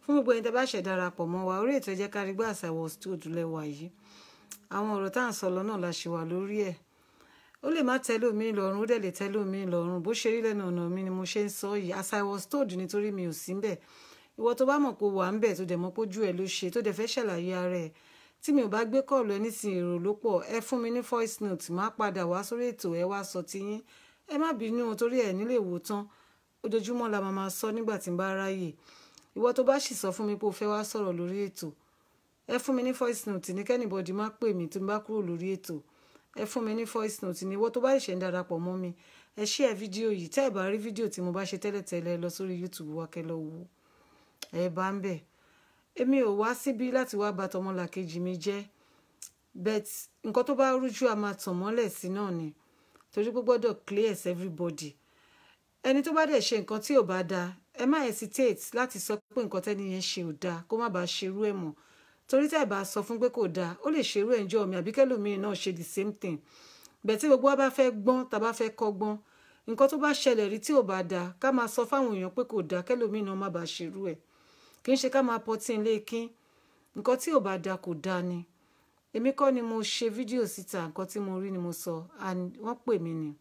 fún gbogbo ẹni tẹ́ bá ṣẹ̀ darapọ̀ mọ́ wa orí ètò ẹ jẹ́ ká rí gbà àṣàwọ̀ studio lẹ́wà yìí àwọn ọ̀rọ̀ tá à ń sọ lọ náà la ṣe wà lórí ẹ̀ ó lè má tẹ́lẹ̀ omi lọ́rùn ó dẹ̀ lè tẹ́lẹ̀ omi lọ́rùn bó ṣe rí lẹ́nu ọ̀nà mi ni mo ṣe ń sọ yìí àṣàwọ̀ studio nítorí mi ò sí ń bẹ̀ ìwọ tó bá mọ̀ pé wà ń bẹ̀ tó dẹ̀ mọ̀ pé ojú ẹ̀ ló ṣe tó dẹ̀ fẹ́ ṣàlàyé ara ẹ̀ tí mi ò bá gbé kọ́ọ̀lù ẹ nísìn èrò ló pọ̀ ẹ fún mi ní voice note má padà wá sórí ètò ẹ wá sọ tiyín ẹ má bínú torí ẹ nílé wò tán ojoojúmọ́ la máa máa sọ nígbà tí n bá ráyè ìwọ tó bá sì sọ fún mi pé o fẹ́ wá sọ̀rọ̀ lórí ètò ẹ fún mi ní voice note ní kẹ́nìbọ̀dì má pè mí tó ń bá kúrò lórí ètò ẹ fún mi ní voice note ní ìwọ tó bá ṣẹ̀ ń darapọ̀ mọ́ mi ẹ share fídíò yìí tẹ́ ẹ bá rí fídíò tí mo bá ṣe tẹ́lẹ̀tẹ́lẹ̀ lọ sórí YouTube wa kẹ́ lọ wò ẹ bá ń bẹ̀ èmi ò wá síbí láti wá bà tọmọlàkejì mi jẹ́ but nǹkan tó bá rújú a máa tàn mọ́lẹ̀ sí náà ni torí pé gbọ́dọ̀ clear as everybody ẹni tó bá dẹ̀ ṣe nǹkan tí ò bá dáa ẹ má hesitate láti sọ pé nǹkan tẹ́ni yẹn ṣe ò dáa kó má bàa ṣerú ẹ̀ mọ́ torí tẹ́ ẹ bá sọ fún pé kò dáa ó lè ṣerú ẹ̀ ńjọ́ mi àbí kẹ́lòmíì náà ṣe the same thing bẹ́ẹ̀ tí gbogbo wa bá fẹ́ gbọ́n tá bá fẹ́ kọ́gbọ́n nǹkan tó bá ṣẹlẹ̀ rí tí ò bá dáa ká máa sọ fáwọn èèyàn pé kò dáa kẹ́lòmíì náà má bàa ṣerú ẹ̀ kì í ṣe ká máa pọtí ilé kín nǹkan tí ò bá dáa kò dáa ni èmi kọ́ ni mo ṣe fídíò síta nǹkan tí mo rí ni mo sọ and wọ́n pè mí ni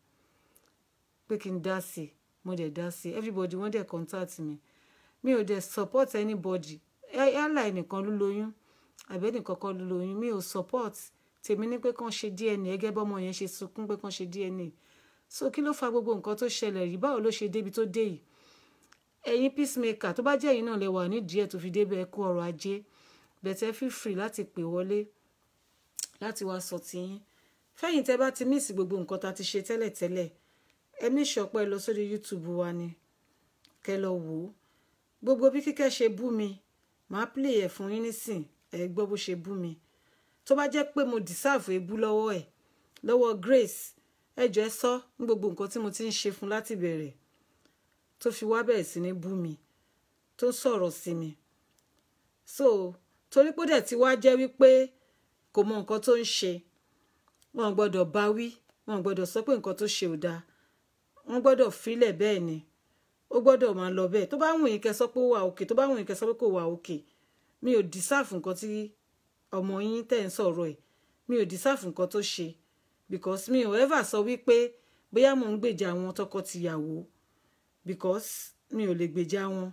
pé kí n dá sí i mo dẹ̀ dá sí i everybody wọ́n dẹ̀ contact mi mi ò dẹ̀ support anybody yálà ẹnìkan ló lóyún àbẹ́ nìkan kan ló lóyún mi ò support tèmi ní pé kàn ṣe DNA ẹgẹ́ bọ́mọ yẹn ṣe sunkún pé kàn ṣe DNA so kí ló fa gbogbo nǹkan tó ṣẹlẹ̀ yìí báwo ló ṣe débi tó dé yìí ẹ̀yin peacemaker tó bá jẹ́ ẹ̀yin náà lè wà nídìí ẹ̀ tó fi débẹ̀ ẹ kú ọrọ̀ ajé bẹ̀tẹ̀ feel free láti pè wọlé láti wá sọ tiyín fẹ́yìn tẹ́ bá ti mísì gbogbo nǹkan tá a ti ṣe tẹ́lẹ̀tẹ́lẹ̀ ẹ ní ìṣọpẹ́ lọ sórí YouTube wa ni kẹ́ lọ wò ó gbogbo bí kíkẹ́ ṣe bú mi màá play ẹ̀ fún yín nísìn ẹ gbọ́ bó ṣe bú mi tó bá jẹ́ pé mo deserve ebú lọ́wọ́ ẹ̀ lọ́wọ́ Grace ẹ jọ ẹ sọ ní gbogbo nǹkan tí mo ti ń ṣe fún láti bẹ̀rẹ̀ tó fi wá bẹ̀rẹ̀ sí ní bú mi tó sọ̀rọ̀ sí mi so torí pé dẹ̀ ti wá jẹ́ wípé kò mọ nǹkan tó ń ṣe wọn gbọ́dọ̀ bá wí wọn gbọ́dọ̀ sọ pé nǹkan tó ṣe ò dáa wọn gbọ́dọ̀ filẹ̀ bẹ́ẹ̀ ni ó gbọ́dọ̀ máa lọ bẹ́ẹ̀ tó bá wùn yín kẹ́ sọ pé ó wà òkè tó bá wùn yín kẹ́ sọ pé kò wà òkè mi ò dísáàfù nǹkan tí ọmọ yín tẹ̀ ń sọ̀rọ̀ ẹ̀ mi ò dísáàfù nǹkan tó ṣe because mi ò ever sọ wípé bóyá mò ń gbèjà àwọn tọkọ-tìyàwó because mi ò lè gbèjà wọn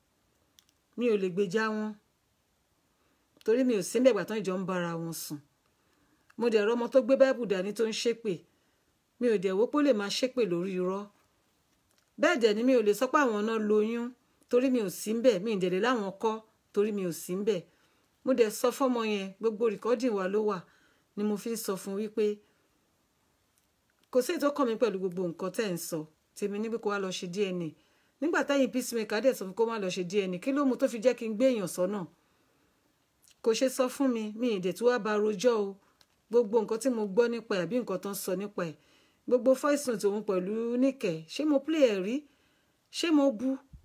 mi ò lè gbèjà wọn torí mi ò sí mbẹ̀gbà tán ìjọ ń bára wọn sùn mo dẹ̀ rọ ọmọ tó gbé báìbù dání tó ń ṣépè mi ò dẹ̀ wó pé ó lè máa ṣépè lórí irọ́ bẹ́ẹ̀ dẹ̀ ni mi ò lè sọ pé àwọn náà lóyún torí mi ò sí mbẹ̀ mi ì dẹ̀ lè láwọn kọ́ torí mi ò sí mbẹ̀ mo dẹ̀ sọ fọ́mọ yẹn gbogbo rìkọ́dìn wa ló wà ni mo fi ń sọ fún wípé kò sí ètò kàn mí pẹ̀lú gbogbo nǹkan tẹ́ ń sọ tèmi ní pé kó wá lọ ṣe DNA nígbà táyìn peacemaker dẹ̀ sọ fún kó má lọ ṣe DNA kí ló mú tó fi jẹ́ kí n gbé èèyàn sọ́nà kò ṣe sọ fún mi mi ìdè tí wàá ba rojọ́ o gbogbo nǹkan tí mo gbọ́ nípa ẹ̀ àbí nǹkan tó ń sọ nípa ẹ̀ gbogbo voice note òun pẹ̀lú níkẹ̀ ṣé mo play ẹ̀ rí ṣé mo bú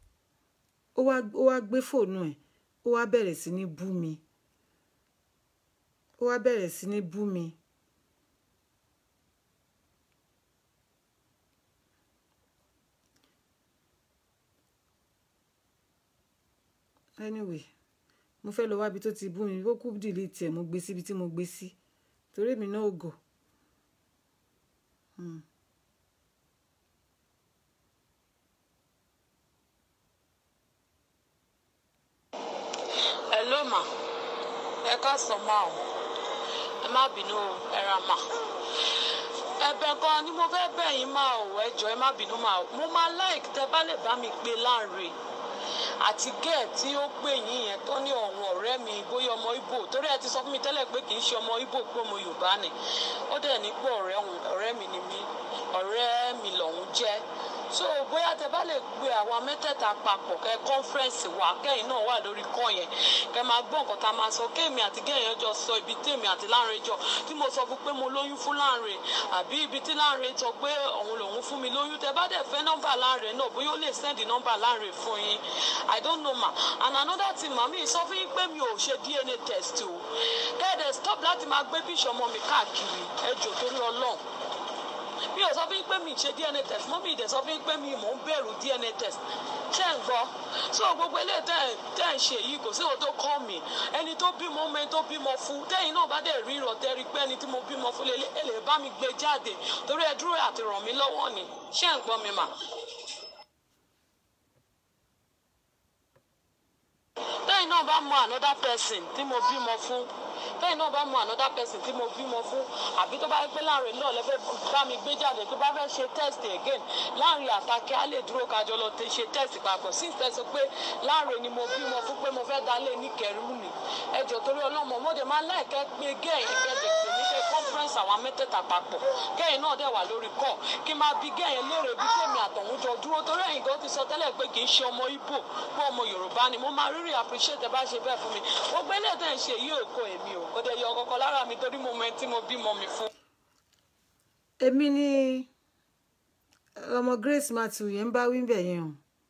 ó wá gbé fóònù ẹ̀ ó wá bẹ̀rẹ̀ sí ní bú mi ó wá bẹ̀rẹ̀ sí ní bú mi. anyway mo fẹ́ lọ wábi tó ti bú mi ó kú dìlítì ẹ̀ mo gbé síbi tí mo gbé sí torí èmi náà ò gọ̀. Hmm. hello ma ẹ káàsán ma o ẹ má bínú o ẹ ra ma ẹ̀bẹ̀ gan ni mo fẹ́ bẹ̀ yín ma o ẹ jọ̀ọ́ ẹ má bínú ma o mo máa like tẹ́ bá lè bá mi gbé láàrin àti gẹ́ẹ̀ tí ó pè yín yẹn tó ní ọ̀hún ọ̀rẹ́ mi bóyá ọmọ Ìgbò torí ẹ ti sọ fún mi tẹ́lẹ̀ pé kì í ṣe ọmọ Ìgbò pé ọmọ Yorùbá ni ó dẹ̀ ní pé ọ̀rẹ́ òun ọ̀rẹ́ mi ni mí ọ̀rẹ́ mi lòun jẹ́ so bóyá tẹ́ bá lè gbé àwa mẹ́tẹ̀ẹ̀ta papọ̀ kẹ́ kọ́nfẹ́rẹ́nsì wa kẹ́yìn náà wà lórí kọ́ yẹn kẹ́ máa gbọ́ nǹkan tá a máa sọ kéèmì àti gẹ́yìn jọ sọ ibi tèmi àti Láńre jọ tí mo sọ fún pé mo lóyún fún Láńre àbí ibi tí Láńre sọ pé òun lòun fún mi lóyún tẹ́ bá dẹ̀ fẹ́ nọ́mbà Láńre náà bóyá ó lè sẹ́ndì nọ́mbà Láńre fún yín I don't know ma and another thing màmí sọ fún yín pé mi ò ṣe DNA test o kẹ́ẹ̀dẹ̀ stop láti máa gbé bíṣọ̀ ọmọ mi káàkiri ẹ jọ̀ọ́ torí Ọlọ́run mi ò sọ fún yín pé mi ì ṣe dna test mọ́ mi ì dẹ̀ sọ fún yín pé mi mò ń bẹ̀rù dna test ṣé ń gbọ́ so gbogbo eléyìí tẹ́ ẹ̀ tẹ́ ẹ̀ ń ṣe yìí kò sí ohun tó kọ́ mi ẹni tó bímọ ọmọ ẹni tó bímọ fún tẹ́yìn náà bá dẹ̀ rí ìrọ̀tẹ́ rí pé ẹni tí mo bímọ fún lélẹ̀ ẹ lè bá mi gbé jáde torí ẹ dúró àti ràn mí lọ́wọ́ ni ṣé ń gbọ́ mi mà. tẹ́yìn náà bá mọ another person tí mo bímọ fún tẹ́yìn náà bá mọ another person tí mo bímọ fún àbí tó bá yẹ pé láàrin náà lẹ́fẹ́ bá mi gbé jáde tó bá fẹ́ ṣe test again láàrin àtàkẹ́ á lè dúró kájọ lọ ṣe test papọ̀ sí ìtẹ́sọ pé láàrin ni mo bímọ fún pé mo fẹ́ dalé ní kẹrù mi ẹjọ́ torí ọlọ́mọ mọ́dé máa láìkẹ́ pé gẹ́yìn kẹ́dẹ̀ pé ní ṣe conference àwọn mẹ́tẹ̀ẹ̀ta papọ̀ gẹ́yìn náà dẹ̀ wà lórí kọ́ kí n máa bí gẹ́yìn léèrè bí tèmi àtọ̀hún jọ dúró torí ẹ̀yìn gan ti sọ tẹ́lẹ̀ pé kì í ṣe ọmọ Ìgbò pé ọmọ Yorùbá ni mo máa rírì appreciate ẹ bá ṣe bẹ́ẹ̀ fún mi gbogbo eléyìí tẹ̀ ń ṣe yìí ò kọ èmi ò kò dẹ̀ yọ ọkọ̀ lára mi torí mo mọ ẹni tí mo bímọ mi fún. èmi ni ọmọ Grace Matthew yẹn ń bá wí bẹ̀ yẹn o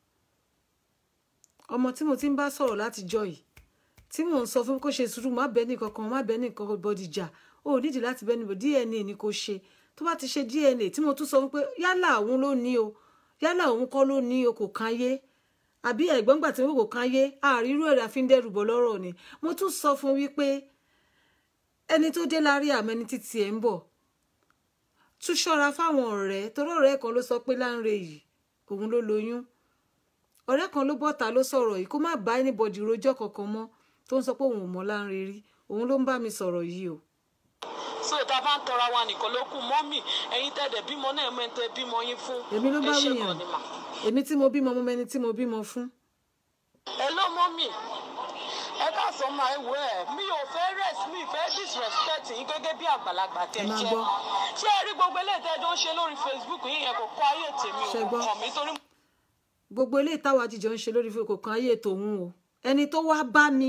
ọmọ tí mo ti ń bá sọ̀rọ̀ láti jọ yìí tí mò ń sọ fún kó ṣe sùúrù má bẹ́ẹ̀ nìkan kan má bẹ́ẹ̀ nìkan bọ́dì jà ó nídìí láti bẹ́ẹ̀ nìbò DNA ni kò ṣe tó bá ti ṣe DNA tí mo tún sọ fún pé yálà òun ló ní o yálà òun kọ́ ló ní o kò kan yé àbí ẹ̀gbọ́n gbà tí wọ́n kò kan yé àrírú ẹ̀rọ àfíndẹ́rùbọ̀ lọ́rọ̀ ni mo tún sọ fún wípé ẹni tó dé lárí àmọ́ ẹni títí ẹ̀ ń bọ̀ tún ṣọ́ra fáwọn ọ̀rẹ́ torí ọ̀rẹ́ kan ló sọ pé Lánre yìí òun ló lóyún ọ̀rẹ́ kan ló bọ́ta ló sọ̀rọ̀ yìí kó má bá anybody rojọ́ kankan mọ́ tó ń sọ pé òun ò mọ̀ Lánre rí òun ló ń bá mi sọ̀rọ̀ yìí o. so tá a bá ń tọra wa nìkan ló kù mọ́mì ẹ̀yin tẹ̀dẹ̀ bímọ náà mọ́ ẹni tẹ́ bímọ yín fún èmi ló bá ẹ ṣe wíyàn gan ni mà. èmi tí mo bímọ mo mẹni tí mo bímọ fún. ẹ ló mọ́mì ẹ ká sọ máa ẹ wọ ẹ mi ò fẹ́ rest mi ì fẹ́ disrespect yín gẹ́gẹ́ bí àgbàlagbà tẹ́ Ẹ máa jẹ́ gbọ́. ṣé ẹ rí gbogbo eléyìí tẹ́ ẹ jọ ń ṣe lórí Facebook yín yẹn kò kọ́ ayé tèmi Ṣé ò gbọ́? kàn mí torí gbogbo ilé ìtawà jíjọ ń ṣe lórí fún kò kan ayé tòun o ẹni tó wá bá mi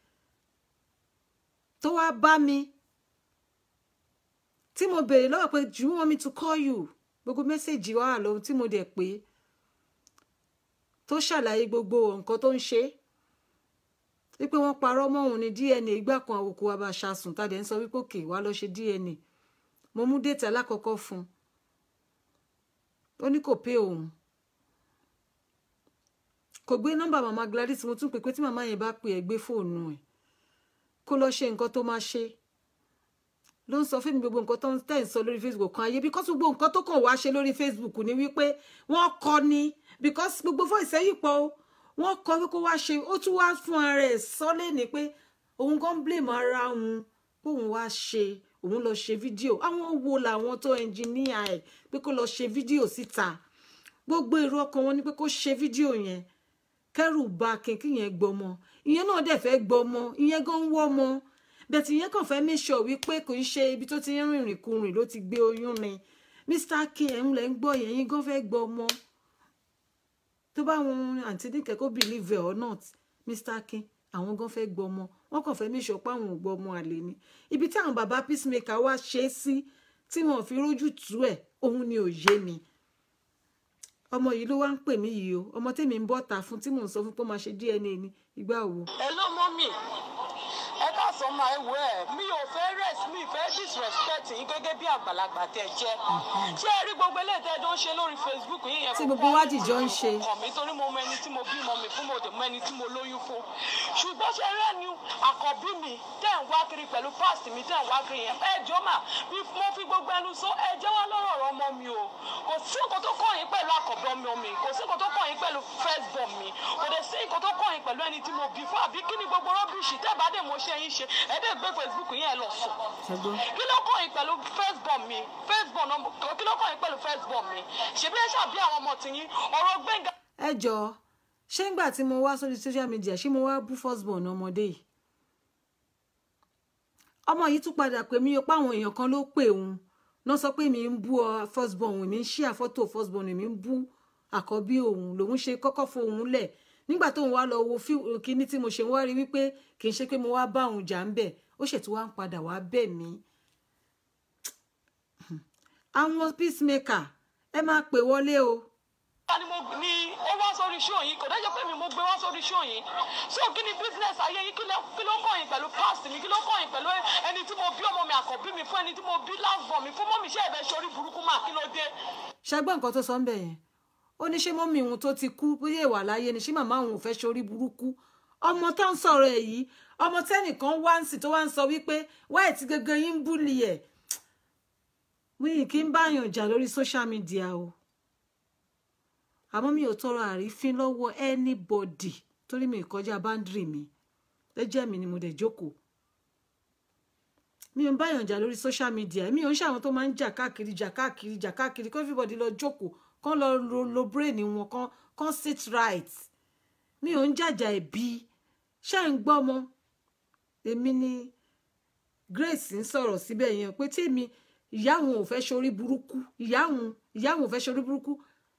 tó wá bá mi tí mo béèrè lọ́wọ́ pé do you want me to call you gbogbo mẹ́sẹ̀gì wà lóhun tí mo dẹ̀ pé tó ṣàlàyé gbogbo nǹkan tó ń ṣe wípé wọ́n parọ́ mọ́ òun ní DNA ìgbà kan àwòkù wa bá ṣàsùn tàdé ń sọ wípé òkè wá lọ ṣe DNA mo mú déètì alákọ̀ọ́kọ́ fún un ó ní kò pé òun kò gbé nọ́mbà màmá Gladys mo tún pè pé tí màmá yẹn bá pè ẹ́ gbé fóònù ẹ̀ kó lọ ṣe nǹkan tó máa ṣe ló ń sọ fún mi gbogbo nǹkan tó ń tẹ̀ ń sọ lórí Facebook kan ayé because gbogbo nǹkan tó kàn wá ṣe lórí Facebook ni wípé wọ́n kọ́ ni because gbogbo fún ìsẹ́yìn pọ̀ o wọ́n kọ́ wípé wá ṣe ó tún wá fún ara ẹ̀ sọ́lé ni pé òun gan blame ara òun póun wá ṣe òun lọ ṣe fídíò àwọn wo làwọn tó ẹnjìníà ẹ̀ pé kó lọ ṣe fídíò síta gbogbo èrò ọkàn wọn ni pé kó ṣe fídíò yẹn kẹrù ba kínkí yẹn gbọmọ ìyẹn náà dẹ̀ fẹ́ gbọmọ ìyẹn gan ń wọmọ bẹ̀tì ìyẹn kàn fẹ́ make sure wípé kò ń ṣe ibi tó ti ń rìnrìn kurìn ló ti gbé oyún ni Mr. K ẹ̀ ń lẹ̀ ń gbọ́ yẹn yín gan fẹ́ gbọmọ tó bá wọn àǹtí nìkẹ́ kó believe it or not Mr. K àwọn gan fẹ́ gbọmọ wọn kàn fẹ́ make sure pé àwọn ò gbọmọ àlè ni ibi tí àwọn bàbá peacemaker wá ṣe é sí tí wọn fi rójú tú ẹ̀ òun ni ò yé mi ọmọ yìí ló wá ń pè mí yìí o ọmọ tèmi ń bọ̀ ta fún tí mò ń sọ fún pé ó máa ṣe DNA ni ìgbà wo. ẹ ló mọ́mì ẹ ká sọ máa ẹ wọ ẹ mi ò fẹ́ rest mi ì fẹ́ disrespect yín gẹ́gẹ́ bí àgbàlagbà tẹ́ jẹ́ ṣé ẹ rí gbogbo eléyìí tẹ́ ẹ jọ ń ṣe lórí Facebook yín yẹn Tí kò gbogbo kọ́ wa ayé dìjọ ń tèmi, ṣe. kò kàn mí torí mo mọ ẹni tí mo bímọ mi fún mo dẹ̀ mọ ẹni tí mo lóyún fún ṣùgbọ́n ṣe rẹ́ ni àkọ́bí mi tẹ́ ń wá kiri pẹ̀lú past mi tẹ́ ń wá kiri yẹn ẹ jọ mà bí mo fi gbogbo ẹnu sọ ẹ jẹ́ wá lọ́rọ̀ ọ̀rọ̀ ọmọ mi o kò sí nǹkan tó kàn yín pẹ̀lú àkọ́bí ọmọ mi kò sí nǹkan tó kàn yín pẹ̀lú first born mi kò dẹ̀ sí nǹkan tó kàn yín pẹ̀lú ẹni tí mo bí fún àbí kí ni gbogbo rọ́bìṣì tẹ́ bá dé mo ṣe yín ṣe ẹ dẹ̀ gbé Facebook yẹn lọ sùn ṣẹgbọn kí ló kàn yín pẹ̀lú first born mi first born ọmọ kí ló kàn yín pẹ̀lú first born mi ṣèbí ẹ ṣàbí àwọn ọmọ tìyín ọ̀rọ̀ Gbẹ́ngà ẹ jọ ṣé ńgbà tí mo wá sórí social media ṣé mo wá bú firstborn ọmọdé yìí ọmọ yìí tún padà pè mí o pé àwọn èèyàn kan ló pè òun náà sọ pé mi ń bú ọ firstborn òun mi ń ṣí àfọ́tò firstborn mi ń bú àkọ́bí òun lòun ṣe kọ́kọ́ fohùn lẹ̀ nígbà tóun wá lọ wo fí- kíní tí mo ṣe ń wá rí wípé kì í ṣe pé mo wá bá òun jà ń bẹ̀ ó ṣètò wá ń padà wá bẹ̀ mí àwọn peacemaker ẹ máa pè wọlé o ni mo ni ó wá sórí show yìí kò dájọ́ pé mi mo gbé wá sórí show yìí so kí ni business ayé yìí kí ló kí ló kàn yín pẹ̀lú past mi kí ló kàn yín pẹ̀lú ẹni tí mo bí ọmọ mi àkọ́bí mi fún ẹni tí mo bí last born mi fún mọ́ mi ṣe ẹ̀bẹ̀ sórí burúkú mà kí ló dé. ṣẹgbọ́n nǹkan tó sọ ń bẹ̀ yẹn ó ní ṣé mọ́mí òun tó ti kú bóyá ìwà láyé ni ṣé màmá òun ò fẹ́ ṣorí burúkú ọmọ tó ń sọ̀rọ̀ ẹ̀ yìí ọmọ tẹ́nìkan wá ń sì tó wá ń sọ wípé wáyé tí gẹ́gẹ́ yín ń búlì ẹ̀ mi kì í báyàn jà lórí social media o àmọ́ mi ò tọrọ àrífín lọ́wọ́ anybody torí mi ì kọjá báńdìrì mi lẹ́jẹ̀ mi ni mo dẹ̀ jókòó mi ò ń báyàn jà lórí social media mi ò ń ṣàwọn tó máa ń jà káàkiri jà káàkiri jà káàkiri kó everybody lọ jókòó kán lọ lo, lo brain wọn kán kán sit right mi ò ń jàjà ẹ̀bi ṣé ń gbọ́ mọ́ èmi ni Grace ń sọ̀rọ̀ síbẹ̀ yẹn pé tèmi ìyá òun ò fẹ́ ṣorí burúkú ìyá òun ìyá òun ò fẹ́ ṣorí burúkú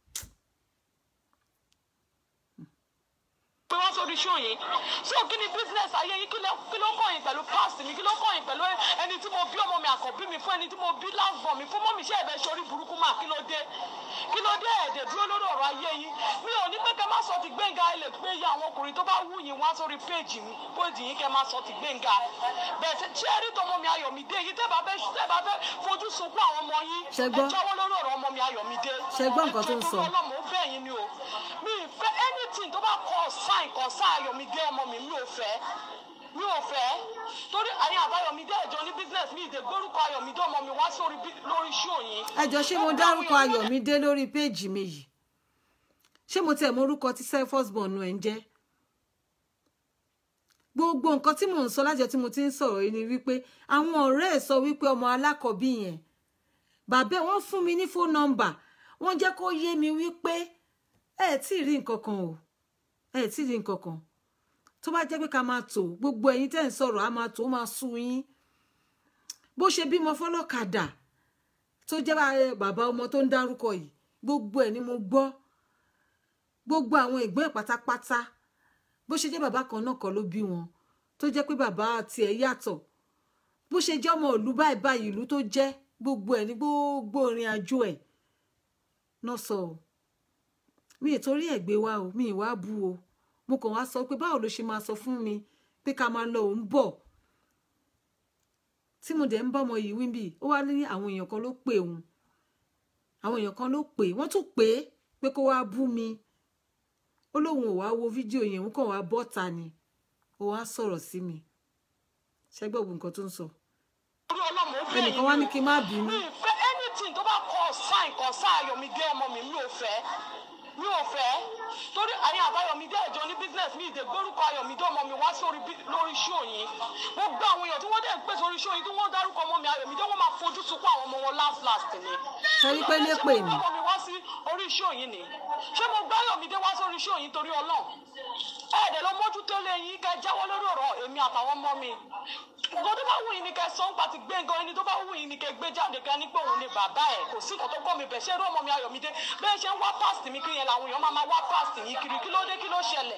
pé wọ́n sórí show yìí so kí ni business ayé yìí kí ló kí ló kàn yín pẹ̀lú past mi kí ló kàn yín pẹ̀lú ẹni tí mo bí ọmọ mi àkọ́bí mi fún ẹni tí mo bí last born mi fún mọ́ mi ṣe ẹ̀bẹ̀ sórí burúkú mà kí ló dé kí ló dé ẹ̀dẹ̀ dúró lórí ọ̀rọ̀ ayé yìí mi ò ní pé kẹ́ má sọ ti gbẹ̀ngà ẹ lè gbé ya àwọn ọkùnrin tó bá wù yín wá sórí péèjì mi péèjì yín kẹ́ má sọ ti gbẹ̀ngà bẹ́ẹ̀ ṣe ṣé rí tọmọ mi Ayọ̀mídé yìí tẹ́ bá fẹ́ tẹ́ bá fẹ́ fojú sunkún àwọn ọmọ yín Ṣé ẹ gbọ́? jáwọ́ lórí ọ̀rọ̀ ọmọ mi Ayọ̀mídé Ṣé gbọ́ nǹkan tó ń sọ? ẹ jọ̀ọ́ torí Ọlọ́run, mo bẹ̀ yín ni o mi ì fẹ́ anything tó bá kọ sign kan sáà Ayọ̀mídé ọmọ mi mi ò fẹ́ mi ò fẹ́ torí àyìn àbáyọ̀mídé ẹ̀jọ́ ní business mi ìdè gbórúkọ ayọ̀mídé ọmọ mi wá sórí bí- lórí show yìí. ẹ jọ ṣé mo dárúkọ Ayọ̀mídé lórí péèjì mi yìí ṣé mo tẹ̀ mọ orúkọ tí selfos born ẹ̀ ń jẹ́ gbogbo nǹkan tí mò ń sọ lájọ tí mo ti ń sọ̀rọ̀ yìí ni wípé àwọn ọ̀rẹ́ ẹ̀ sọ wípé ọmọ alákọ̀ọ́bí yẹn bàbá ẹ̀ wọ́n fún mi ní fóònù nọ́mbà wọ́n jẹ́ kó yé mi wípé ẹ ẹ̀ tí ì rí nǹkan kan o ẹ ẹ̀ tí ì rí nǹkan kan tó bá jẹ́ pé ká máa tò gbogbo ẹ̀yin tẹ́ ń sọ̀rọ̀ á máa tò ó máa sú yín bó ṣe bímọ fọlọ́kadà tó jẹ́ bá- bàbá ọmọ tó ń dárúkọ yìí gbogbo ẹ̀ ni mo gbọ́ gbogbo àwọn ẹ̀gbọ́n ẹ̀ pátápátá bó ṣe jẹ́ bàbá kan náà kọ́ ló bí wọn tó jẹ́ pé bàbá tiẹ̀ yàtọ̀ bó ṣe jẹ́ ọmọ ìlú báyìí báyìí ìlú tó jẹ́ gbogbo ẹ̀ ní gbogbo ìrìn àjò ẹ̀ náà sọ ọ́ mi ì torí ẹ̀ gbé wá o mi ì wá bú o mo kàn wá sọ pé báwo ló ṣe máa sọ fún mi pé ká máa lọ òun bọ̀ tí mo dẹ̀ ń bá ọmọ yìí wíńbì ó wá ní àwọn èèyàn kan ló pè òun àwọn èèyàn kan ló pè wọ́n tún pè é pé kó wá bú mi ó lóun ò wá wo fídíò yẹn òun kàn wá bọ́ta ni ó wá sọ̀rọ̀ sí mi ṣẹ́gbẹ́ ògùn nǹkan tó ń sọ torí ọlọ́mọ ó bẹ̀ yín ẹnìkan wá ní kí n má mi bínú ì fẹ́ anything tó bá kọ sign kan sáà ayọ̀mídé ọmọ mi mi ò fẹ́ mi ò fẹ́ torí àyìn àbáyọ̀mídé ẹ̀jọ́ ní business mi ìdè gbórúkọ ayọ̀mídé ọmọ mi wá sórí bí- lórí show yìí gbogbo àwọn èèyàn tí wọ́n dẹ̀ ń pè sórí show yìí tí wọ́n dárúkọ ọmọ mi ayọ̀mídé wọ́n máa fojú sunkún àwọn ọmọ wọn last last ni. Ṣé rí pé lépè ni? ṣé mo gbọ́ ọmọ mi wá sí orí show yìí ni ṣé mo gbá ayọ̀mídé wá sórí show yìí torí ọlọ́run ẹ̀ẹ́dẹ̀ ló mójútó lé yín kẹ́ jáwọ́ lórí ọ̀rọ̀ èmi àtàwọn ọmọ mi nǹkan tó bá wù yín ni kẹ́ sọ ń pa ti gbé nǹkan ẹni tó bá wù yín ni kẹ́ gbé jáde kẹ́ ní pé òun ni bàbá ẹ̀ kò sí nǹkan tó kọ́ mi bẹ̀ ṣé irú ọmọ mi Ayọ̀mídé bẹ́ẹ̀ ṣe ń wá past mi kiri yẹn làwọn èèyàn máa máa wá past yín kiri kí ló dé kí ló ṣẹlẹ̀.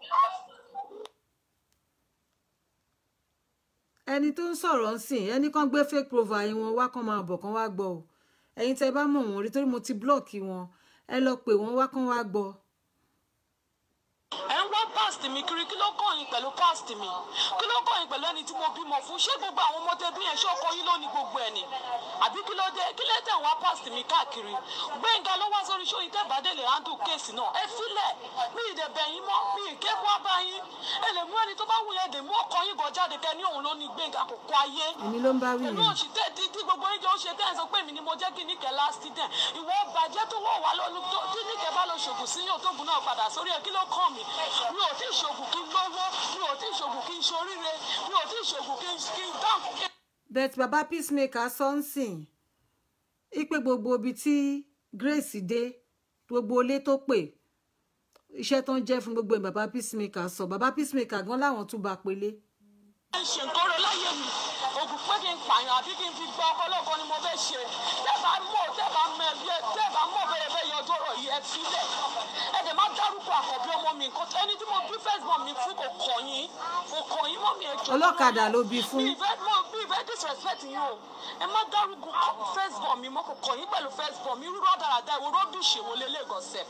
ẹni tó ń sọ̀rọ̀ ń sìn ẹni kan gbé fake profile wọn wá kán máa bọ̀ kán wá gbọ́ o ẹ̀yin tẹ́ bá mọ̀ wọ́n rí torí mo ti blọ́ọ̀kì wọn ẹ lọ pè wọ́n wá kán wá gbọ́ ẹ ń wá past mi kiri kí ló kàn yín pẹ̀lú past mi kí ló kàn yín pẹ̀lú ẹni tí mo bímọ fún ṣé gbogbo àwọn ọmọ tẹbí yẹn ṣé ọkọ yín ló ní gbogbo ẹ̀ ni àbí kí ló dé kí ló tẹ̀ ń wá past mi káàkiri gbẹ̀ngà ló wá sórí ṣó yín tẹ́bà dé lè handle kéèsì náà ẹ filẹ̀ mi ì dẹ̀bẹ̀ yín mọ́ mi ì ké wá bá yín ẹ lè mú ẹni tó bá wù yẹn dè mú ọkọ yín gan jáde kẹ ní òun ló ní gbẹ̀ngà kò kọ ayé èmi ló ń bá wí pẹ̀lú yẹn òṣì tẹ́ tí tí gbogbo ìjọ ó ṣe tẹ́ ẹ̀ sọ pé mi ni mo jẹ́ kí níkẹ́ last ten ìwọ bàjẹ́ tó wọ̀ wá lọ́nu tó tí níkẹ́ bá lọ ṣògùn sí yóò tóògùn náà padà sórí ẹ̀ kí ló kàn mí mi ò tí ì ṣògùn kí n lówó mi ò tí ì ṣògùn kí n ṣoríire mi ò tí ì ṣògùn kí n kí n dáhùn kí bet baba peacemaker sọ ń sìn ipe gbogbo ibi tí Grace dé gbogbo ilé tó pè iṣẹ́ tó ń jẹ́ fún gbogbo ẹ̀ baba peacemaker sọ baba peacemaker gan láwọn tún bá pélé n ṣe nǹkan rẹ láyé mi ògùn pé kí n pààyàn àbí kí n fi gbọ́ ọkọ lọ́kọ ni mo fẹ́ ṣe tẹ́ bá mọ̀ tẹ́ bá mọ ẹgbẹ́ tẹ́ bá mọ̀ bẹ́ẹ̀ bẹ́ẹ̀ yọjọ́ rọ̀ yìí ẹ sílẹ̀ ẹ dẹ̀ má dárúkọ àkọ́bí ọmọ mi nǹkan ẹni tí mo bí first born mi fún kò kọ̀ yín kò kọ̀ yín mọ́ mi ẹ̀jọ̀ ọlọ́kadà ló bí fún mi ìfẹ́ mọ̀ mi ìfẹ́ fẹ́ disrespect yín o ẹ má dárúkọ first born mi mọ́ kò kàn yín pẹ̀lú first born mi rúrọ́ dáradára ìwọ rọ́dùn ṣèwọ lélẹ́gọ̀ọ́sẹ̀.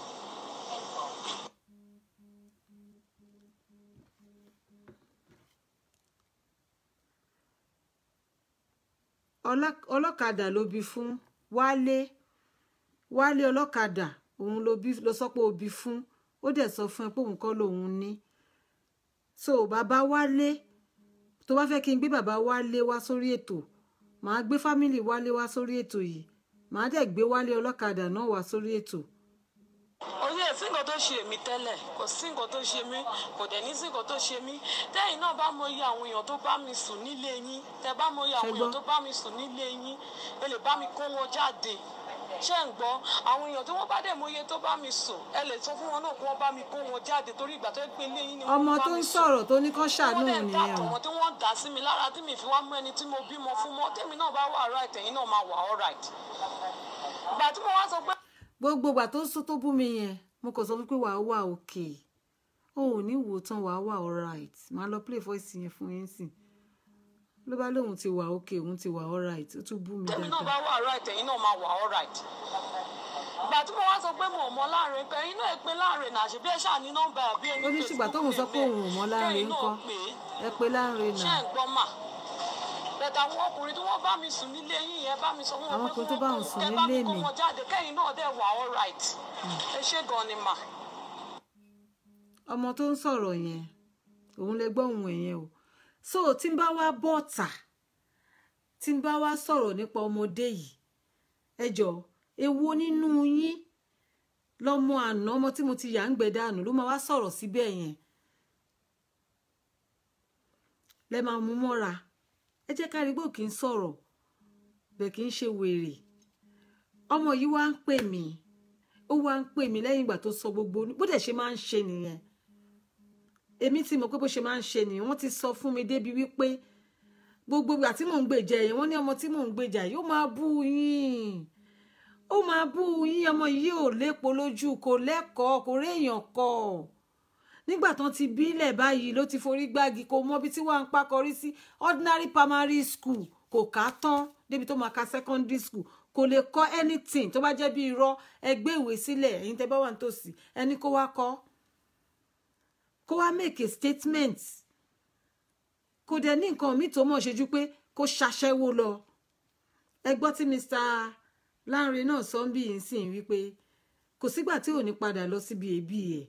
Ọlá- ọlọ́kadà ló bí fún wálé wálé ọlọ́kadà òun ló bí ló sọ pé ó bí fún ó dẹ̀ sọ fún ẹ pé òun kọ́ lòun ní so bàbá wálé tó bá fẹ́ kí n gbé bàbá wálé wá sórí ètò màá gbé fámìlì wálé wá sórí ètò yìí màá dẹ̀ gbé wálé ọlọ́kadà náà wá sórí ètò oyè sí nǹkan tó ṣe mí tẹ́lẹ̀ kò sí nǹkan tó ṣe mí kò dẹ̀ ní sí nǹkan tó ṣe mí tẹ́yìn náà bá mọ iye àwọn èèyàn tó bá mi sùn nílé yín tẹ́ bá mọ iye àwọn Ṣé gbọ́? èèyàn tó bá mi sùn nílé yín ẹ lè bá mi kó wọn jáde ṣé ń gbọ́ àwọn èèyàn tí wọ́n bá dẹ̀ mọ iye tó bá mi sùn ẹ lè sọ fún wọn náà kí wọ́n bá mi kó wọn jáde torí ìgbà tó gbé ilé yín ni wọ́n ọmọ bá tó mi ń sùn sọ̀rọ̀ tó ní kán ṣàánú wọ́n dẹ̀ òun ń dà nìyẹn o tọ̀wọ́n tí wọ́n ń dà sí mi lára tí mi fi wá mú ẹni tí mo bímọ fún mọ́ tèmi náà bá wà right ẹ̀yin náà máa wà all right ìgbà tí mo wá sọ pé gbogbo ìgbà tó sọ tó bú mi yẹn mo kàn sọ fún pé wàá wà òkè o ò ní wò ó tán wàá wà alright màá lọ play voice yẹn fún yín sìn ló bá lóun ti wà òkè òun ti wà alright ó tún bú mi tèmi náà bá dáadáa wà right ẹ̀yin náà máa wà all right ìgbà tí mo wá sọ pé mo ò mọ láàrin pé ẹ̀yin náà ẹ pé láàrin náà ṣe bí ẹ ṣáà ní nọ́mbà àbí ẹni ó ní ṣùgbà tóun sọ pé òun ò mọ láàrin kẹ́yìn ńkọ́ náà pé ẹ pé láàrin ṣé náà ń gbọ́ mà bẹ̀tẹ̀ àwọn ọkùnrin tí wọ́n bá mi sùn nílé yín yẹn bá mi sọ fún Àwọn wọn pé ọkùnrin tó bá wọn sùn kẹ́ bá mi nílé kó mi. wọn jáde kẹ́yìn náà dẹ̀ wà all right ẹ ṣé gan ni mà. ọmọ tó ń sọ̀rọ̀ yẹn òun lè gbọ́ ohun ẹ̀yẹn o so tí n bá wá bọ́ọ̀tà tí n bá wá sọ̀rọ̀ nípa ọmọdé yìí ẹ jọ èwo nínú yín lọmọ àná ọmọ tí mo ti yà ń gbẹ dànù ló máa wá sọ̀rọ̀ síbẹ̀ yẹn lẹ máa mú mọ́ra ẹ jẹ́ ká rí bó kì í sọ̀rọ̀ bẹ́ẹ̀ kì í ṣe wèrè ọmọ yìí wá ń pè mí ó wá ń pè mí lẹ́yìn ìgbà tó sọ gbogbo bó dẹ̀ ṣe máa ń ṣe nìyẹn èmi ti mọ̀ pé bó ṣe máa ń ṣe nìyẹn wọ́n ti sọ fún mi débi wípé gbogbo ìgbà tí mò ń gbèjà yẹn wọ́n ní ọmọ tí mò ń gbèjà yìí ó máa bú yín ó máa bú yín ọmọ yìí ò lépo lójú kò lẹ́kọ̀ọ́ kò réèyàn kọ́ nígbà tán ti bílẹ̀ báyìí ló ti forí gbági kò mọ ibi tí wọ́n á ń pakọrí sí ordinary primary school kò ká tán débi tó máa ka secondary school kò lè kọ́ anything tó bá jẹ́ bí irọ́ ẹgbẹ́ ìwé sílẹ̀ ẹ̀yin tẹ́ bá wà nítòsí ẹni kó wá kọ́ kó wá make a statement kò dẹ̀ ní nǹkan míì tó mọ̀ ṣe ju pé kó ṣaṣẹ́wó lọ ẹ gbọ́ tí Mr. Lanre náà sọ ń bí yìí sìn wípé kò sígbà tí ò ní padà lọ síbi èébì ẹ̀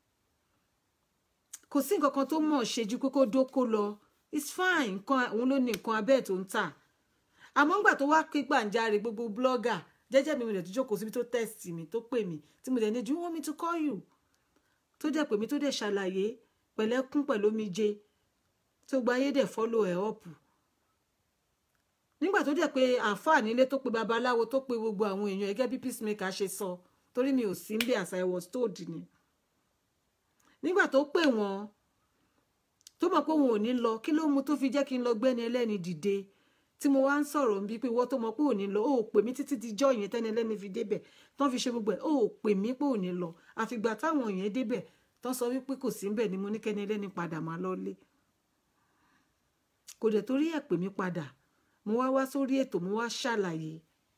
kò sí nǹkan kan tó mọ̀ ṣe ju pé kó dóko lọ it's fine nǹkan òun ló ní nǹkan abẹ́ tó ń tà àmọ́ ńgbà tó wá pé gbàǹjarè gbogbo blogger jẹ́jẹ́ mi mo dẹ̀ tó jókòó síbi tó text mi tó pè mí tí mo dẹ̀ ní do you want me to call you tó dẹ̀ pè mí tó dẹ̀ ṣàlàyé pẹ̀lẹ́kún pẹ̀lú omijé tó gba ayé dẹ̀ follow ẹ̀ up nígbà tó dẹ̀ pé àáfàá nílé tó pe babaláwo tó pe gbogbo àwọn èèyàn gẹ́gẹ́ bí peacemaker ṣe sọ torí mi ò sí níbẹ̀ as I was told ni nígbà tó pè wọ́n tó mọ̀ pé òun ò ní lọ kí ló mú tó fi jẹ́ kí n lọ gbẹ́ni ẹlẹ́ni dìde tí mo wá ń sọ̀rọ̀ ń bí pé ìwọ tó mọ̀ pé ò ní lọ ó pè mí títí di jọ́ yẹn tẹ́ni ẹlẹ́ni fi débẹ̀ tán fi ṣe gbogbo ẹ̀ ó pè mí pé ò ní lọ àfìgbà táwọn yẹn débẹ̀ tán sọ wípé kò sí ńbẹ̀ ni mo ní kẹ́ni ẹlẹ́ni padà máa lọ́lé kò dẹ̀ torí ẹ̀ pè mí padà mo wá wá sórí ètò mo wá ṣàlàyé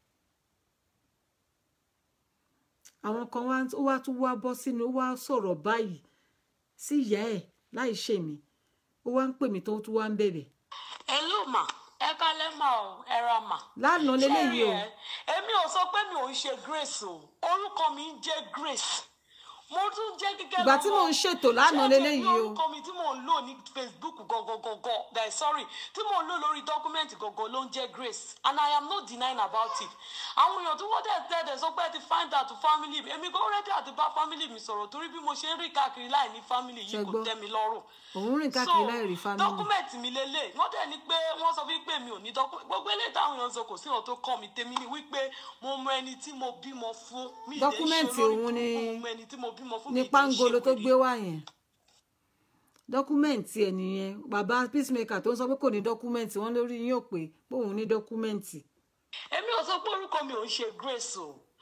àwọn kan wá ó wá tún wá bọ́ sínú ó wá sọ̀rọ̀ báyìí sí ìyá ẹ̀ láì ṣe mí ó wá ń pè mí tó tún wá ń bẹ̀bẹ̀ ẹ ló mà ẹ kálẹ́ mà o ẹ ra mà. lánàá leléyìí o Ṣé rí ẹ? èmi ò sọ pé mi ò ń ṣe grace o orúkọ mi ń jẹ́ grace mo tún jẹ́ gẹ́gẹ́ ìgbà tí lọ́mọ. mò ń ṣètò lánàá Ṣé leléyìí ẹ o rí orúkọ mi tí mò ń lò ní facebook gọgọgọgọ that sorry tí mò ń lò lórí dọ́kúmẹ́ǹtì gọgọ ló ń jẹ́ grace and i am not denying about it àwọn èèyàn tí wọ́n dẹ̀ tẹ́ dẹ̀ sọ pé ẹ ti find out to family mi èmi gan ready àti bá family mi sọ̀rọ̀ torí bí mo ṣe ń rí káàkiri láì ní family yìí Ṣé kò gbọ́? tẹ́ mi lọ́rùn òun rìn káàkiri láì rí family dọ́kúmẹ̀ntì mi lélẹ̀ wọ́n dẹ̀ ní pé wọ́n sọ wípé mi ò ní dọ́kúmẹ̀ntì gbogbo eléyìí táwọn èèyàn sọ kò sí ọ̀rọ̀ tó kọ́ mi tèmi ni wípé mo mọ ẹni tí mo bímọ fún mi ì lè ṣe Dọ́kúmẹ̀ntì olórí òun ni- burúkú, mo mọ ẹni tí mo bímọ fún mi ní ì lè ṣe pangolo tó wèrè. gbé wá yẹn dọ́kúmẹ̀ntì ẹ̀ nìyẹn bàbá peacemaker tó ń sọ pé kò ní dọ́kúmẹ̀ntì wọ́n lórí yín ò pé pé òun ní dọ́kúmẹ̀ntì èmi ò sọ pé orúkọ mi ò ń ṣe grace o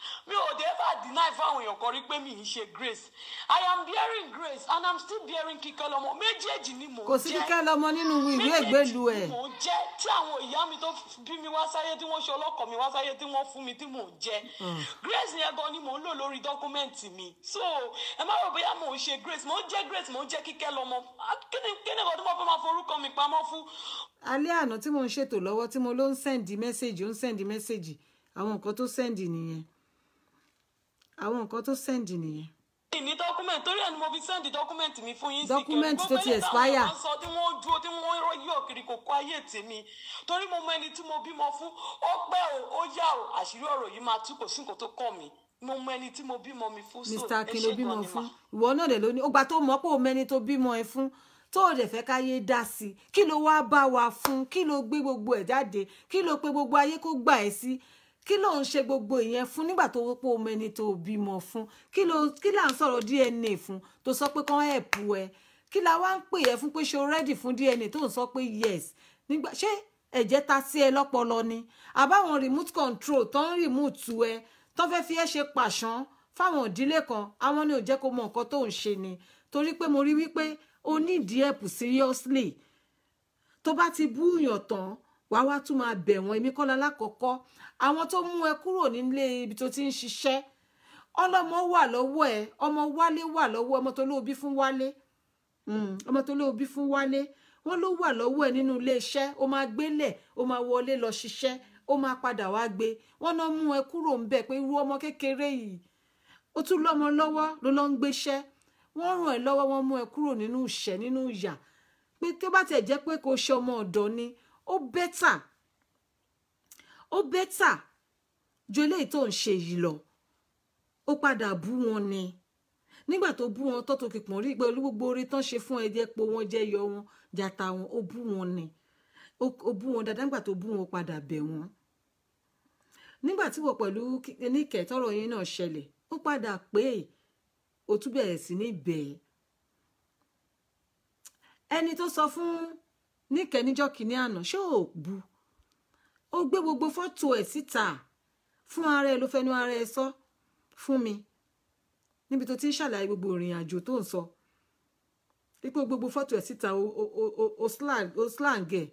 mi ò dé bá deny fáwọn èèyàn kan rí pé mi ń ṣe grace i am bearing grace and i'm still bearing kíkẹ́ lọ́mọ méjèèjì ni mò ń jẹ́ kò sí kíkẹ́ lọ́mọ nínú ìwé ìgbélu ẹ̀ mò ń jẹ́ tí àwọn ìyá mi tó bí mi wá sáyé tí wọ́n ṣe ọlọ́kọ̀ mi wá sáyé tí wọ́n fún mi tí mò ń jẹ́ grace yẹn gan ni mò ń lò lórí dọ́kúmẹ́ǹtì mi so ẹ má rò bóyá mò ń ṣe grace mò ń jẹ́ grace mò ń jẹ́ kíkẹ́ lọ́mọ Ah, kí ni kí ni nǹkan tí mo fẹ́ máa forúkọ mi pamọ́ fún alẹ́ àná tí mò ń ṣètò lọ́wọ́ tí mo ló ń sẹ́ǹdì mẹ́sẹ̀gì ó ń sẹ́ǹdì mẹ́sẹ̀gì àwọn nǹkan tó sẹ́ǹdì nìyẹn àwọn nǹkan tó sẹ́ǹdì nìyẹn ní dọ́kúmẹ̀ntì torí ẹ̀ ni mo fi sẹ́ndì dọ́kúmẹ̀ntì mi fún yín sí Document tó ti expire. gbogbo sọ tí wọ́n dúró tí wọ́n yọ̀ kiri kò kó ayé tèmi torí mo mọ ẹni tí mo bímọ fún ó pẹ́ o ó yá o àṣírí ọ̀rọ̀ yìí máa tú kò sí nǹkan tó kàn mí mo mọ ẹni tí mo bímọ mi fún so mr ẹ akin ṣé ló bímọ gan ni fún mà. ìwọ náà dẹ̀ ló ní ó gba tó mọ̀ pé o mẹ́ni tó bímọ ẹ fún tó o dẹ̀ fẹ́ káyé dá sí i kí ló wá bá wa fún kí ló gbé gbogbo ẹ̀ jáde kí ló pe gbogbo ayé kó gbà ẹ́ sí kí ló ń ṣe gbogbo ìyẹn fún nígbà tó pé o mẹ́ni tó bímọ fún kí ló kí là ń sọ̀rọ̀ dna fún tó sọ pé kán ẹ̀pù ẹ kí la wá ń pè ẹ fún pé ṣe o rẹ́dì fún dna tó ń sọ pé yes nígbà ṣé ẹ̀jẹ̀ ta sí ẹ lọ́pọlọ ni àbáwọn remote control tó ń remote ẹ tó fẹ́ fi ẹ́ ṣe pàṣán fáwọn ìdílé kan àwọn ni ò jẹ́ kó mọ nǹkan tó ń ṣe ni torí pé mo rí wípé o nídìí ẹ̀pù seriously tó bá ti búyàn tán wàá wá tún máa bẹ̀ wọ́n èmi kọ́lá lákọ̀ọ́kọ́ àwọn tó mú ẹ kúrò nílé ibi tó ti ń ṣiṣẹ́ ọlọ́mọ wà lọ́wọ́ ẹ ọmọ wálé wà lọ́wọ́ ọmọ tó lóòbí fún wálé Mm, ọmọ tó lóòbí fún wálé wọ́n ló wà lọ́wọ́ ẹ nínú ilé iṣẹ́ ó máa gbélẹ̀ ó máa wọlé lọ ṣiṣẹ́ ó máa padà wá gbé wọ́n náà mú ẹ kúrò ń bẹ̀ pé irú ọmọ kékeré yìí ó tún lọ́mọ lọ́wọ́ ló lọ ń gbéṣẹ́ wọ́n ràn ẹ́ lọ́wọ́ wọ́n mú ẹ kúrò nínú ìṣẹ́ nínú ìyà pé tó bá tiẹ̀ jẹ́ pé kò ṣe ọmọ ọ̀dọ́ ni ó bẹ́tà ó bẹ́tà ju eléyìí tó ń ṣe yìí lọ ó padà bú wọn ni nígbà tó bú wọn tó tó kìpọ̀n rí pé gbogbo orí tán ṣe fún ẹjẹ po wọn jẹ yọ wọn jata wọn ó bú wọn ni ó ó bú wọn dáadáa nígbà tó bú wọn ó padà bẹ̀ wọ́n nígbà tí wọ́n pẹ̀lú níkẹ́ tọ́rọ̀ yín náà ṣẹlẹ̀ ó padà pé ó tún bẹ̀rẹ̀ sí ní bẹ̀ẹ́ ẹni tó sọ fún níkẹ́ níjọ́ kìíní àná ṣé ò bu ó gbé gbogbo fọ́tò ẹ̀ síta fún ara ẹ ló fẹnu ara ẹ sọ fún mi níbi tó ti ń ṣàlàyé gbogbo ìrìn àjò tó ń sọ pípé gbogbo fọ́tò ẹ̀ síta o o o o o slang o slang ẹ̀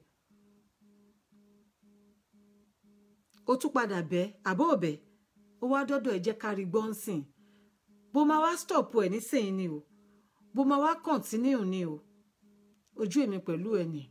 ó tún padà bẹ́ àbọ̀ ọ̀bẹ ó wá dọ́dọ̀ ẹ̀ jẹ́ kárí gbọ́nsìn bó máa wá stop ẹ̀ nísìnyí ni o bó máa wá continue ni o ojú èmi pẹ̀lú ẹ̀ ni.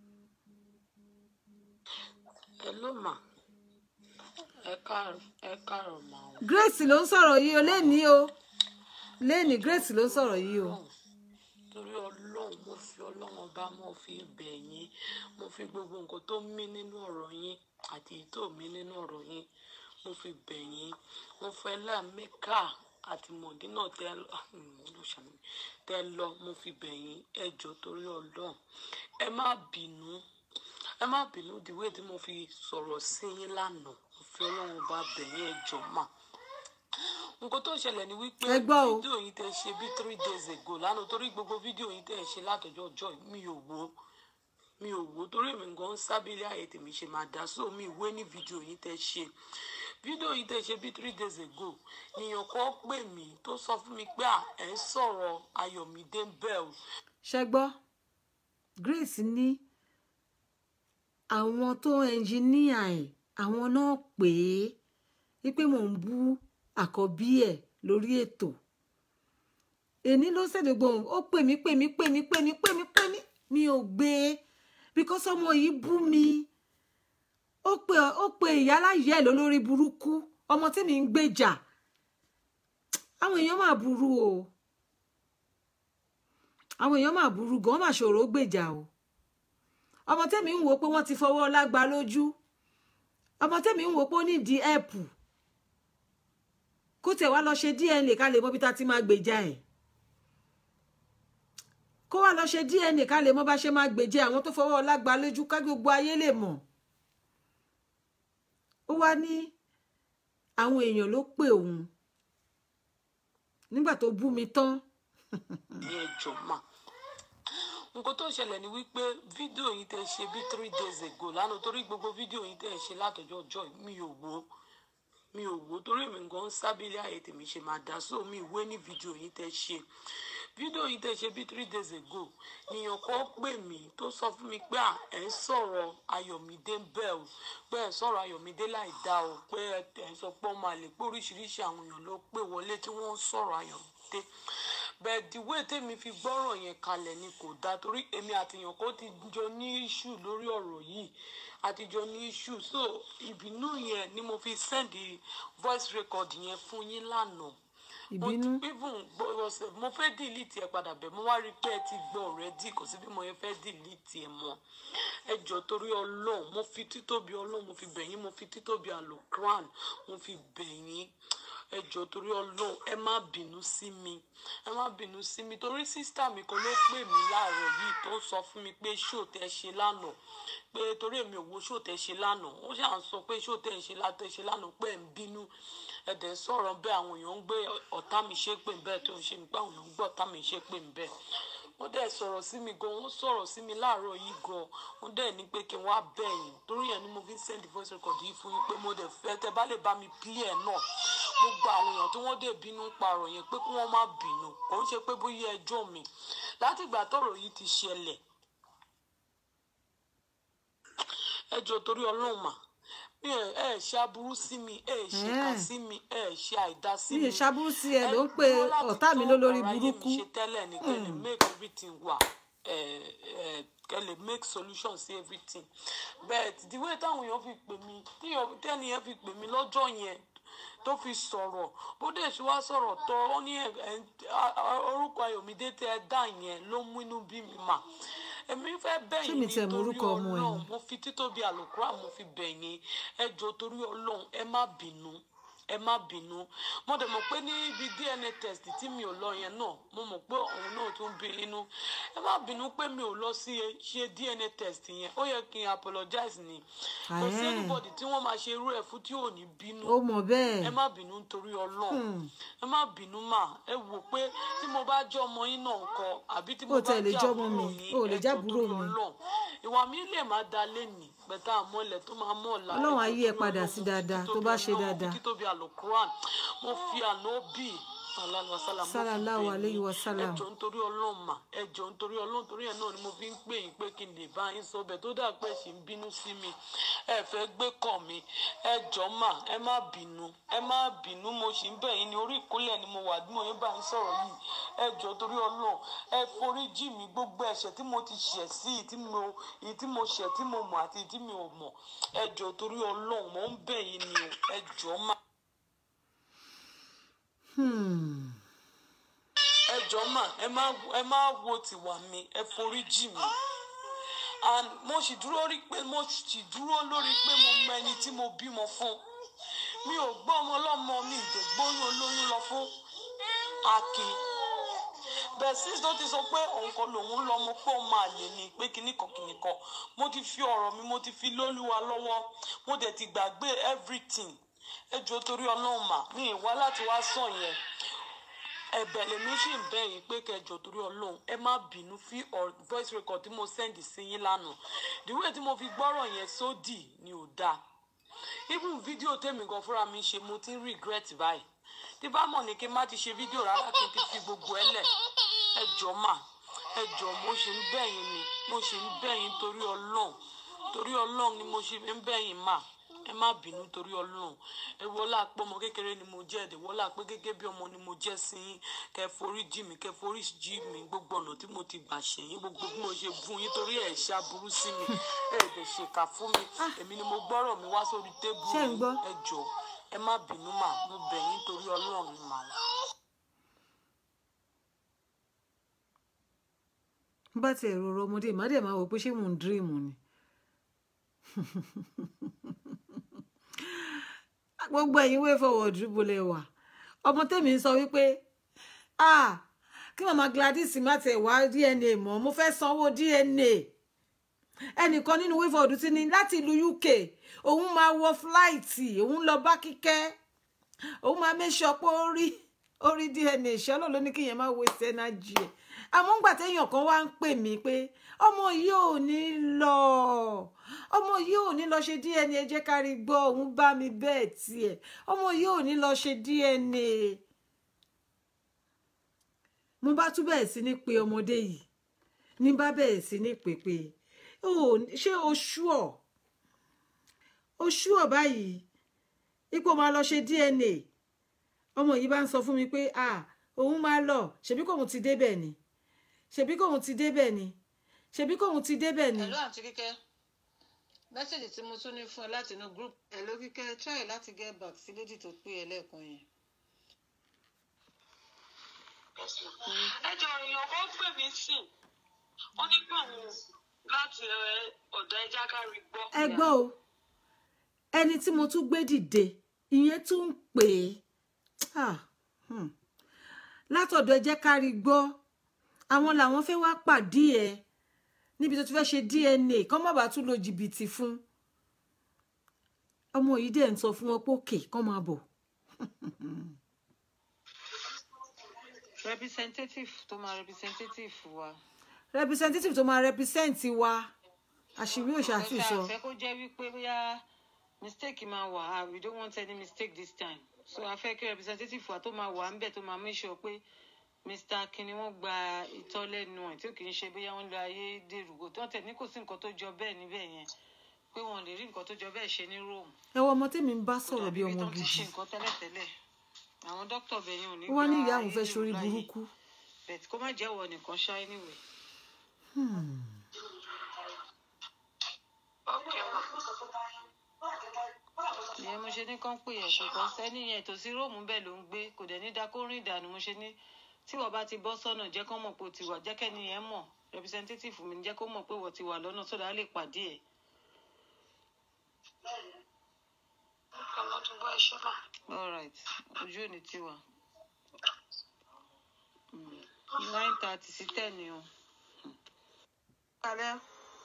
ẹ ló mà ẹ káàárọ̀ ẹ káàárọ̀ mà ó. Grace ló ń sọ̀rọ̀ yìí o lẹ́ni o lẹ́ni Grace ló ń sọ̀rọ̀ yìí o. torí ọlọ́run mo fi ọlọ́run ọba mo fi bẹ̀ yín mo fi gbogbo nǹkan tó mí nínú ọ̀rọ̀ yín àti èyí tó mí nínú ọ̀rọ̀ yín mo fi bẹ̀ yín mo fẹ́ lámẹ́kà àti mọ̀dínà tẹ lọ tẹ lọ mo fi bẹ̀ yín ẹ jọ̀ọ́ torí ọlọ́run ẹ má bínú ẹ má bínú dìwé tí mo fi sọ̀rọ̀ sí yín lánàá mo fi ọlọ́run ọba bẹ̀ yín ẹ jọ̀ọ́ mà nǹkan tó ṣẹlẹ̀ ni wípé Ẹ gbọ́ o. fídíò yìí tẹ ṣe bí three days ago lánàá torí gbogbo fídíò yìí tẹ ṣe látọjọ́ ọjọ́ yìí, mi ò wo mi ò wo torí èmi gan sábìlì ààyè tèmi ṣe máa dá so mi ìwé ní fídíò yìí tẹ ṣe fídíò yìí tẹ ṣe bí three days ago nìyàn kan pè mí tó sọ fún mi pé à ẹ ń sọ̀rọ̀ Ayọ̀mídé Bell ṣe gbọ́ Grace ní àwọn tó ẹnjìníà ẹ̀ àwọn náà pè é wípé mò ń bú àkọ́bí ẹ̀ lórí ètò èní ló ṣèdè gbóhùn ó pè mí pè mí pè mí pè mí pè mí pè mí mi ò gbé e because ọmọ yìí bú mi ó pè ó pè ìyáláyé ẹ̀ lólórí burúkú ọmọ tí mi ń gbèjà àwọn èèyàn máa burú o àwọn èèyàn máa burú gan máa ṣòro gbèjà o ọmọ tẹ́mi ń wò pé wọ́n ti fọwọ́ lágbá lójú ọmọ tẹ́mi ń wò pé ó nídìí ẹ̀pù kó tẹ̀ wá lọ ṣe DNA ká lè mọ bí ta ti máa gbèjà ẹ̀ kó wá lọ ṣe DNA ká lè mọ bá ṣe máa gbèjà àwọn tó fọwọ́ lágbá lójú ká gbogbo ayé lè mọ̀ ó wá ní àwọn èèyàn ló pè òun nígbà tó bú mi tán ní ẹjọ́ mà nǹkan tó ṣẹlẹ̀ ni wípé fídíò yìí tẹ ṣe bí three days ago lánàá torí gbogbo fídíò yìí tẹ ṣe látọjọ́ ọjọ́ yìí, mi ò wo mi ò wò torí mi gan sábìlì ayé tèmi ṣe máa dá so mi ìwé ní fídíò yìí tẹ́ ṣe fídíò yìí tẹ́ ṣe bí three days ago nìyàn kan pè mí tó sọ fún mi pé à ẹ ń sọ̀rọ̀ Ayọ̀mídé bẹ́ẹ̀ o pé ẹ ń sọ̀rọ̀ Ayọ̀mídé láì dá o pé ẹ ń sọ pé ọmọ àlè pé oríṣiríṣi àwọn èèyàn ló pè wọlé tí wọ́n ń sọ̀rọ̀ Ayọ̀mídé bẹ́ẹ̀ dìwé tèmi fi gbọ́rọ̀ yẹn kalẹ̀ ni kò dáa torí èmi àtìyàn kò ti jọ ní iṣu lórí ọ̀rọ̀ yìí àtijọ́ ní iṣu so ìbínú yẹn ni mo fi send voice record yẹn fún yín lánàá ìbínú mo even gbọ́- mo fẹ́ delete ẹ padà bẹ̀ mo wá rí i pé ẹ ti gbọ́ already kò sí bí mo yẹn fẹ́ delete ẹ mọ́ ẹ jọ torí ọlọ́run mo fi títóbi ọlọ́run mo fi bẹ̀ yín mo fi títóbi àlòkran mo fi bẹ̀ yín ẹ jọ torí ọlọ́run ẹ má bínú sí mi ẹ má bínú sí mi torí sísítà mi kan ló pè mí láàárọ̀ yìí tó sọ fún mi pé ṣó tẹ ṣe lánàá pé torí èmi ò wo ṣó tẹ ṣe lánàá ó ṣà ń sọ pé ṣó tẹ ṣe látẹ ṣe lánàá pé ẹ ń bínú ẹ̀dẹ̀ sọ̀rọ̀ bẹ́ẹ̀ àwọn èèyàn ń gbé ọ̀tá mi ṣépè bẹ́ẹ̀ tó ń ṣe nípa àwọn èèyàn ń gbọ́ ọ̀tá mi ṣépè bẹ́ẹ̀ wọ́n dẹ̀ sọ̀rọ̀ sí mi gan wọ́n sọ̀rọ̀ sí mi láàárọ̀ yìí gan wọ́n dẹ̀ ní pé kí n wá bẹ̀yìn torí yẹn ni mo fi ń send voice record yìí fún yín pé mo dẹ̀ fẹ́ tẹ́ bá lè bá mi play ẹ̀ náà gbogbo àwọn èèyàn tí wọ́n dẹ̀ bínú parọ̀ yẹn pé kí wọ́n má bínú kò ń ṣe pé bóyá ẹjọ́ mi látìgbà tọ́rọ̀ yìí ti ṣẹlẹ̀ ẹjọ́ torí ọlọ́run mà mi ẹ ẹ ṣe aburú sí mi ẹ ṣe kà Ẹ́ẹ̀. sí mi ẹ ṣe àìdá sí mi mi ì ṣàbúrú sí ẹ ló ń pe dúró láti ọ̀tá mi tún lólórí ọ̀rọ̀ ayé mi burúkú ṣe tẹ́lẹ̀ ní kẹ́ lè make everything wà ẹ ẹ kẹ́ lè make solution sí everything but the way táwọn èèyàn fi pè mí tíyàn- tẹ́ni yẹn fi pè mí lọ́jọ́ yẹn tó fi sọ̀rọ̀ bó dẹ̀ ṣe wá sọ̀rọ̀ tọ́ ó ní ẹ̀- ẹ̀- a- a- orúkọ Ayọ̀mídé tẹ́ ẹ dá yẹn ló mú inú bí mi mà èmi fẹ́ Ṣé bẹ̀yìn mi tiẹ̀ mọ nítorí orúkọ ọmọ ẹ̀ ni? Ọlọ́run mo fi títóbi àlùkùrá mo fi bẹ̀yìn ẹ jọ̀ọ́ torí Ọlọ́run ẹ má bínú ẹ má bínú mo dẹ̀ mọ̀ pé ní ibi DNA test tí mi ò lọ yẹn náà mo mọ̀ pé òun náà tún bí inú ẹ má bínú pé mi ò lọ sí ṣe DNA test yẹn ó yẹ kí n apologize ni kò sí Àhẹ́n. anybody tí wọ́n máa ṣe irú ẹ̀ fún tí ò ní bínú ó mọ̀ ẹ bẹ́ẹ̀ má bínú nítorí Ọlọ́run ẹ má bínú mà ẹ wò pé tí mo bá jẹ́ ọmọ yín náà ńkọ́ àbí tí mo Ó bá tẹ̀ lè jẹ́ jẹ́ ọmọ àbúrò mi, yín ó lè ẹ jẹ́ jọ̀ọ́ àbúrò torí mi. Ọlọ́run ìwà mi lè má da lẹ́nìí pẹ̀tà àmọ́lẹ̀ tó máa mọ̀ ọ̀la Ọlọ́run á ẹ yí jọ̀ọ́ ẹ torí padà Ọlọ́run, sí mo fi dáadáa tó títóbi bá ṣe Ọlọ́run, dáadáa. mo fi títóbi àlùkùrán mo fi ànábì sàlálùwàsálà mo fi Sallallahu bẹ̀ alayhi yín. wa sallam. ẹ jọ̀ọ́ nítorí Ọlọ́run mà ẹ jọ̀ọ́ nítorí Ọlọ́run torí ẹ̀ náà ni mo fi ń pè yín pé kí n lè bá yín sọ bẹ́ẹ̀ tó dà pé ẹ ṣì ń bínú sí mi ẹ fẹ́ gbé kàn mí ẹ jọ̀ọ́ mà ẹ má bínú ẹ má bínú mo ṣì ń bẹ̀ yín ní orí ìkúnlẹ̀ ni mo wà bí mo yín bá yín sọ̀rọ̀ yìí ẹ jọ̀ọ́ torí Ọlọ́run ẹ forí jì mí gbogbo ẹ̀ṣẹ̀ tí mo ti ṣẹ̀ sí èyí tí mo èyí tí mo ṣẹ̀ tí mo mọ̀ àti èyí tí mi ò mọ̀ ẹ jọ̀ọ́ torí Ọlọ́run mo ń bẹ̀ yín ni o ẹ jọ̀ọ́ mà. Hmm. ẹ jọ̀ọ́ mà ẹ má ẹ má wo tìwà mi ẹ forí jì mí and mo sì dúró rí pé mo sì dúró lórí pé mo mọ ẹni tí mo bímọ fún mi ò gbọ́ ọmọ ọlọ́mọ mi ìdègbóyún olóyún lọ fún akin bẹ́ẹ̀ sis tó ti sọ pé òun kan lòun lọ́mọ pé òun máa lè ní pé kinní kan kinní kan mo ti fi ọ̀rọ̀ mi mo ti fi lólúwa lọ́wọ́ mo dẹ̀ ti gbàgbé everything ẹ jọ̀ọ́ torí ọlọ́run mà mi ì wá láti wá sàn yẹn ẹ̀bẹ̀ lèmi sì ń bẹ̀ yín pé kẹjọ torí Ọlọ́run ẹ má bínú fi ọ- voice record tí mo send sí yín lánàá the way tí mo fi gbọ́rọ̀ yẹn sódì ni ò dáa even fídíò tèmi gan fúnra mi ṣe mo ti ń regret báyìí tí bá mọ̀ ní kí n má ti ṣe fídíò rárá kí n ti fi gbogbo ẹ lẹ̀ ẹ jọ̀ọ́ mà ẹ jọ̀ọ́ mo ṣe ń bẹ̀ yín ni mo ṣe ń bẹ̀ yín torí Ọlọ́run torí Ọlọ́run ni mo ṣe ń bẹ̀ yín mà ẹ má bínú torí Ọlọ́run ẹ wọlá pé ọmọ kékeré ni mo jẹ́ ẹ̀dẹ̀ wọlá pé gẹ́gẹ́ bí ọmọ ni mo jẹ́ sí yín kẹ́ forí jì mí kẹ́ forí jì mí gbogbo ọ̀nà tí mo ti gbà ṣe yín gbogbo bí mo ṣe fún yín torí ẹ̀ ṣàbùrú sí mi ẹ̀ dẹ̀ ṣèkà fún mi èmi ni mo gbọ́rọ̀ mi wá sórí tébù Ṣé ń yín gbọ́? ẹ jọ̀ọ́ ẹ má bínú mà mo bẹ̀ yín torí Ọlọ́run ni mà wá. bá tiẹ̀ rọrọ ọmọdé má dẹ̀ máa wò pé ṣé mò ń dírìmù ni gbogbo ẹ̀yin way forward bolẹ̀ wà ọmọ tèmi ń sọ wípé ah kí màmá Gladys má tẹ̀ wá DNA mọ́ mo fẹ́ sanwó DNA ẹnìkan nínú way forward ti ní láti ìlú UK òun máa wọ fúláìtì òun lọ bá kíkẹ́ òun máa make sure pé ó rí ó rí DNA ṣọlọ ló ní kí yẹn má waste energy ẹ àmọ́ ńgbà téèyàn kan wá ń pè mí pé ọmọ yìí ò ní lọ ọmọ yìí ò ní lọ ṣe DNA ẹ jẹ́ ká rí gbọ́ òun bá mi bẹ́ẹ̀ tiẹ̀ ọmọ yìí ò ní lọ ṣe DNA mo bá tún bẹ̀rẹ̀ sí ní pe ọmọdé yìí ní bá bẹ̀rẹ̀ sí ní pèpè ṣé o ṣúọ̀ o ṣúọ̀ báyìí ipò máa lọ ṣe DNA ọmọ yìí bá ń sọ fún mi pé ah òun máa lọ ṣebí kòun ti débẹ̀ ni ṣebí kòun ti débẹ̀ ni ṣebí kòun ti débẹ̀ ni. Hello àǹtí kíkẹ́ mẹ́sẹ̀gì tí mo tún ní fún ẹ láti inú group Hello kíkẹ́ try láti get back sí lédì tó pé ẹ lẹ́ẹ̀kan yẹn. ẹjọ èèyàn kan pè mí sí ó ní pé òun láti ọ̀dọ̀ ẹja kárí gbọ́. ẹ gbọ́ o ẹni tí mo tún gbé dìde ìyẹn tún ń pè é látọ̀dọ̀ ẹ jẹ́ ká rí gbọ́ àwọn làwọn fẹ́ wá pàdé ẹ níbi tó ti fẹ́ ṣe DNA kán má bàa tún lo jìbìtì fún ọmọ yìí dẹ̀ ń sọ fún wọn pé òkè kán máa bọ̀. representative tó máa representative wa. representative tó máa represent wa àṣírí òṣàtì sọ. àfẹ́ kó jẹ́ wípé bóyá mistake máa wà ah we don't want any mistake this time so a fẹ́ kí representative wa tó máa wà ń bẹ̀ tó máa make sure pé mr kinni wọ́n gba ìtọ́ lẹ́nu ẹ̀ tí ò kì í ṣe bóyá wọ́n lo ayédèrú kò tó tẹ̀ ní kò sí nǹkan tó jọ bẹ́ẹ̀ níbẹ̀ yẹn pé wọ́n lè rí nǹkan tó jọ bẹ́ẹ̀ ṣe ní rome. ẹ wọ ọmọ tèmi ń bá sọ̀rọ̀ bí ọmọ kò dàbí ibi tó ti gidi ṣe nǹkan tẹ́lẹ̀tẹ́lẹ̀ àwọn dókítà bẹ̀yẹn ò ní wọ́n ní ìyá gba òun fẹ́ ayédèrú ṣorí láàyè. burúkú. but kó má jẹ́ wọ nìkan ṣá anyway. ìyẹn mo ṣe ní kán pè ẹ kò kàn sẹ́ni yẹn tòsí róòmù bẹ́ẹ̀ ló ń gbé kò dẹ̀ ní da kó rìn ìdànù mo ṣe ní tí wọ́n bá ti bọ́ sọ́nà jẹ́ kán mọ̀ pé o ti wà jẹ́ kẹ́ni yẹn mọ̀ representative mi jẹ́ kó mọ̀ pé wọ́n ti wà lọ́nà sódà á lè pàdé ẹ̀. ọlọ́dún bá ẹṣẹ́ náà. all right ojú ò ní tiwa nine thirty sí ten ni o. Kalẹ́.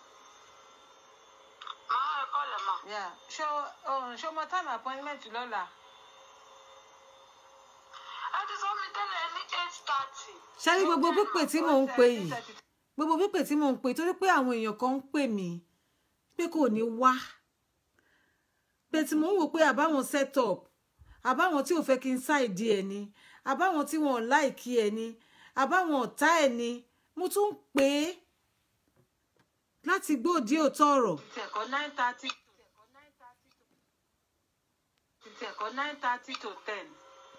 máa ẹ kọ́ lẹ̀ mà. Yeah. Ṣé o ṣé o mọ time appointment lọ́la? ẹ ti sọ mi tẹ́lẹ̀ ní eight thirty. ṣáájú gbogbo pípè tí mò ń pè yìí gbogbo pípè tí mò ń pè torí pé àwọn èèyàn kan ń pè mí pé kò ní wá pé tí mò ń wò pé àbáwọn set up àbáwọn tí ò fẹ́ kí n ṣáìdí ẹ̀ ni àbáwọn tí wọn ò láìkí ẹ̀ ni àbáwọn ọ̀tá ẹ̀ ni mo tún ń pè é láti gbòdì òótọ́ ọ̀rọ̀ Títí ẹ̀kọ́ nine thirty. Títí ẹ̀kọ́ nine thirty to ten.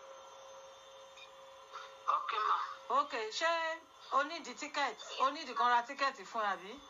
ok mà. Ok ṣé o ní di tíkẹ́ẹ̀tì o ní di kan ra tíkẹ́ẹ̀tì fún ẹ àbí?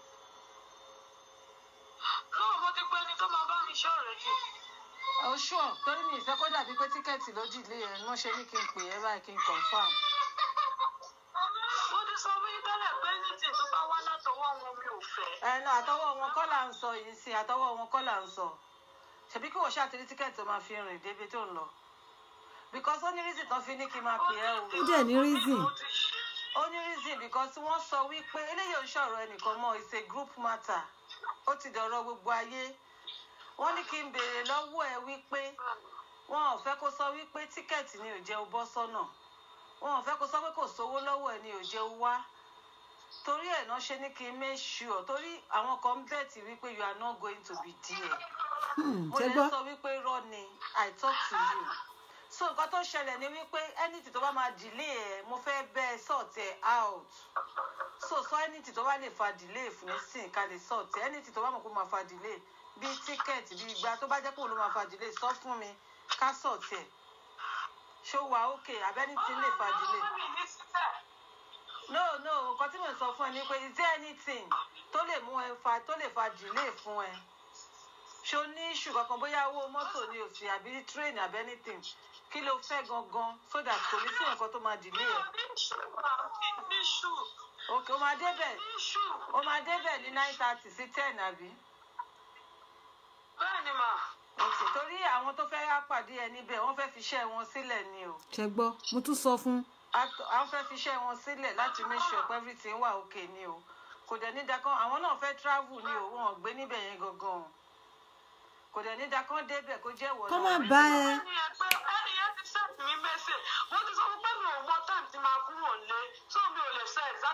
náà mo ti pé ní tó máa bá mi ṣọ́ rẹ̀ jù. O ṣùọ̀ torí mi ìfẹ́ kó dàbí pé tíkẹ́ẹ̀tì ló dìlé ẹ̀ ni wọ́n ṣe ní kí n pè ẹ́ báyìí kí n confam. mo ti sọ fún yín tẹ́lẹ̀ pé ní tí tó bá wá látọwọ́ wọn mi ò fẹ́. ẹ náà àtọwọ́ wọn kọ́ là ń sọ yìí sí àtọwọ́ wọn kọ́ là ń sọ ṣebí kí wọ́n ṣàtìrí tíkẹ́ẹ̀tì tó máa fi rìn débi tó ń lọ because ó ní reason tó fi ní kí n máa pè ẹ́ o ó dẹ̀ ní reason mo ti ṣe. ó ní reason because wọ́n sọ wípé eléyìí ò ń ṣọ̀rọ̀ ẹnìkan mọ́ it's a group matter ó ti dọ̀rọ̀ gbogbo ayé wọ́n ní kí n béèrè lọ́wọ́ ẹ wípé wọn ò fẹ́ kó sọ wípé tíkẹ́ẹ̀tì ni ò jẹ́ o bọ́ sọ́nà wọn ò fẹ́ kó sọ pé kò sówó lọ́wọ́ ẹ ni ò jẹ́ o wá torí ẹ̀ náà ṣe ní kí n make sure torí àwọn kan ń bẹ̀tì wípé you are not going to be there Hmm, mo ṣé lè gbọ́ sọ wípé irọ́ ni i talk to you so nǹkan tó ṣẹlẹ̀ ni wípé anything tó bá máa delay ẹ̀ mo fẹ́ bẹ́ ẹ sort ẹ̀ out so sọ anything tó bá lè fa delay fún nísìn ká lè sort ẹ̀ anything tó bá mọ̀ pé ó máa fa delay bíi ticket bíi ìgbà tó bá jẹ́ pé òun ló máa fa delay sọ fún mi ká sort ẹ̀ ṣó wà okay abẹ́nití lè fa delay mi ní sísẹ̀. no no nǹkan tí mo sọ fún ẹ ni pé is there anything tó lè mú ẹ fa tó lè fa delay fún ẹ ṣo ní iṣu kankan bóyá owó mọ́tò ni òsì àbí train àbí anything kí ló fẹ́ gangan so that kò ní sí nǹkan tó máa delay ẹ ní ṣù mà ní ṣù ok o máa débẹ̀ ní ṣù. o máa débẹ̀ ní nine thirty sí ten àbí bẹ́ẹ̀ ni mà. ok torí àwọn tó fẹ́ wá pàdé ẹ níbẹ̀ wọ́n fẹ́ fi iṣẹ́ wọn sílẹ̀ ni o ṣé gbọ́ mo tún sọ fún Act- àwọn fẹ́ fi iṣẹ́ wọn sílẹ̀ láti make sure pé everything wà okay ni o kò dẹ̀ ní dakan àwọn náà fẹ́ travel ni o wọn ò gbé níbẹ̀ yẹn gangan o kò dẹ̀ ní dakan débẹ̀ kó jẹ́ ìwọ kọ́ náà. má bá ẹ ẹni yẹn pé ẹni yẹn ti send mi message mo ti sọ fún pé mi ò mọ time tí máa kúrò lé so mi ò lè sọ exactly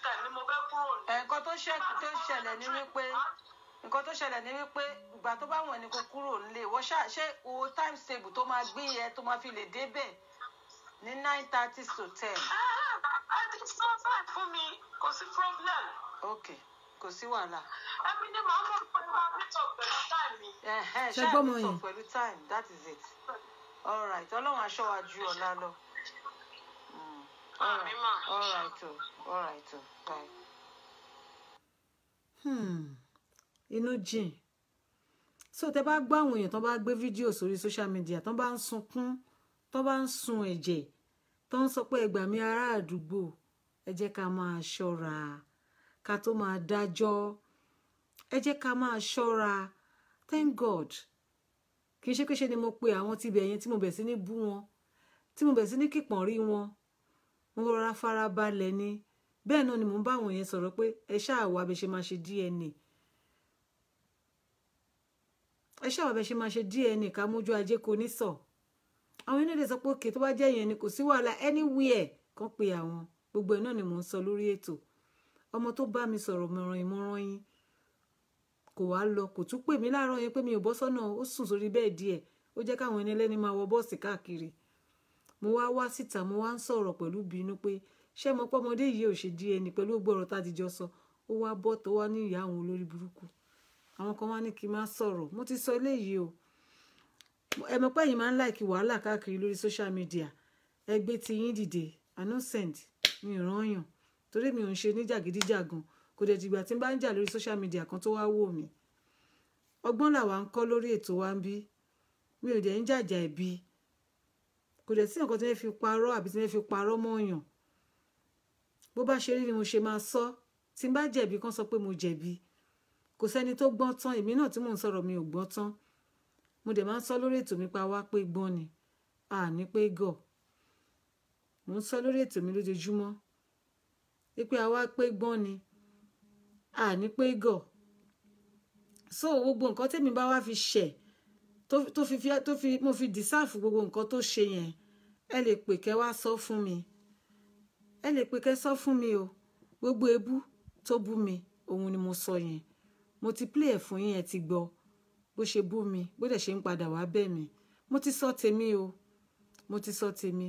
time ni mo fẹ́ kúrò ní. ẹ, nǹkan tó ṣẹ tó ṣẹlẹ̀ ni wípé nǹkan tó ṣẹlẹ̀ ni wípé ìgbà tó bá wọ̀n ni kò kúrò nílé wọ́n ṣá ṣé o time table tó máa gbé yẹ tó máa fi lè débẹ̀ ní nine thirty to ten ẹ ti sọ bẹ́ẹ̀ fún mi kò sí problem. ok kò sí wàhálà ẹbí ni màá mọ̀ pé máa meet up pẹ̀lú time mi. ẹ̀hẹ́n, Ṣé ṣáà gbọ́mọ meet up yẹn? pẹ̀lú time that is it all right ọlọ́run aṣọ wa ju ọ̀la lọ. Mm, all Àmì right, mà. all right o all right o bye. Hmm, inú jìn so tẹ bá gbọ́ àwọn èèyàn tó bá gbé fídíò sórí social media tó bá ń sunkún tó bá ń sun ẹ̀jẹ̀ tó ń sọ pé ẹ gbà mí ará àdúgbò ẹ jẹ́ ká máa ṣọ́ra ká tó máa dájọ́ ẹ jẹ́ ká máa ṣọ́ra thank god kì í ṣe pé ṣe ni mo pe àwọn tibẹ̀ yẹn tí mo bẹ̀ sí ní bú wọn tí mo bẹ̀ sí ní kìpọ̀n rí wọn mo rọra fara balẹ̀ ni bẹ́ẹ̀ náà ni mò ń bá àwọn yẹn sọ̀rọ̀ pé ẹ ṣáà wá bẹ ṣe máa ṣe DNA ẹ ṣáà wá bẹ ṣe máa ṣe DNA ká mójú ajé kò ní sọ àwọn yẹn lè sọ pé òkè tó bá jẹ́ yẹn ni kò sí wàhálà anywhere kan pe àwọn gbogbo ẹ̀ náà ni mò ń sọ lórí ètò ọmọ tó bá mi sọ̀rọ̀ mọ̀ràn ìmọ̀ràn yín kò wá lọ kò tún pè mí láàárọ̀ yẹn pé mi ò bọ́ sọ́nà ó sùn sórí bẹ́ẹ̀dì ẹ̀ ó jẹ́ káwọn ẹni ẹlẹ́ni máa wọ bọ́ọ̀sì káàkiri mo wá wá síta mo wá ń sọ̀rọ̀ pẹ̀lú bínú pé ṣé mo pọ́ ọmọdé yìí ò ṣe DNA pẹ̀lú gbogbo ọ̀rọ̀ tá a ti jọ sọ ó wá bọ́ tó wá ní ìyá àwọn olórí burúkú àwọn kan wá ní kí n má sọ̀rọ̀ mo ti sọ eléyìí o ẹ mọ̀ pé ẹ̀yin máa ń láìkí wàhálà káàkiri lórí social media ẹ gbé ti yín dìde innocent mi ò rányàn torí mi ò ń ṣe níjàgídíjàgan kò dẹ̀ dìgbà tí n bá ń jà lórí social media kan tó wá wò mí ọgbọ́n làwa ń kọ́ lórí ètò wa ń bí mi ò dẹ̀ ń jàjà ẹ̀bi kò dẹ̀ sí nǹkan tí wọ́n fi parọ́ àbí tí wọ́n fi parọ́ mọ́ọ̀yàn bó bá ṣe rí ni mo ṣe máa sọ tí n bá jẹ̀bi kán sọ pé mo jẹ̀bi kò sẹ́ni tó gbọ́n tán èmi náà tí mò ń sọ̀rọ̀ mi ò gbọ́n tán mo dẹ̀ máa ń sọ lórí ètò mi pa wá pé gbọ́n ni a ní pé gọ̀ mo ń sọ lórí ètò mi lójoojúmọ́ wípé a wá pé gbọ́n ni a ní pé gọ̀ so gbogbo nǹkan tẹ́mi bá wá fi ṣẹ̀ tó tó fi fi tó fi mo fi dìsáàfù gbogbo nǹkan tó ṣe yẹn ẹ lè pè kẹ́ wá sọ fún mi ẹ lè pè kẹ́ sọ fún mi o gbogbo ebú tó bú mi òun ni mo sọ yẹn mo ti play ẹ̀ fún yín ẹ ti gbọ́ bó ṣe bú mi bó dẹ̀ ṣe ń padà wá bẹ̀ mí mo ti sọ tèmi o mo ti sọ tèmi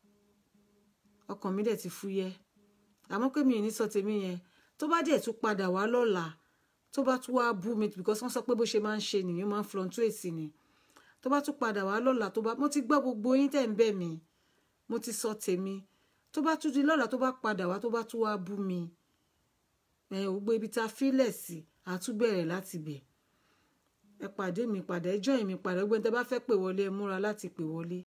ọkàn mi dẹ̀ ti fúyẹ́ àmọ́ pé mi ì ní sọ tèmi yẹn tó bá dẹ̀ tún padà wá lọ́la tó bá tún wá bú mi because wọ́n sọ pé bó ṣe máa ń ṣe nìyẹn máa ń fluctuate ni tó bá tún padà wá lọ́la tó bá mo ti gbọ́ gbogbo yín tẹ̀ ń bẹ̀ mí mo ti sọ tèmi tó bá tún di lọ́la tó bá padà wá tó bá tún wá bú mi ẹ̀ ò gbé ibi tá a fílẹ̀ sí àtúbẹ̀rẹ̀ láti bẹ̀ ẹ pàdé mi padà ẹjọ́ mi padà gbẹ́ni tẹ́ bá fẹ́ pè wọlé ẹ múra láti pè wọlé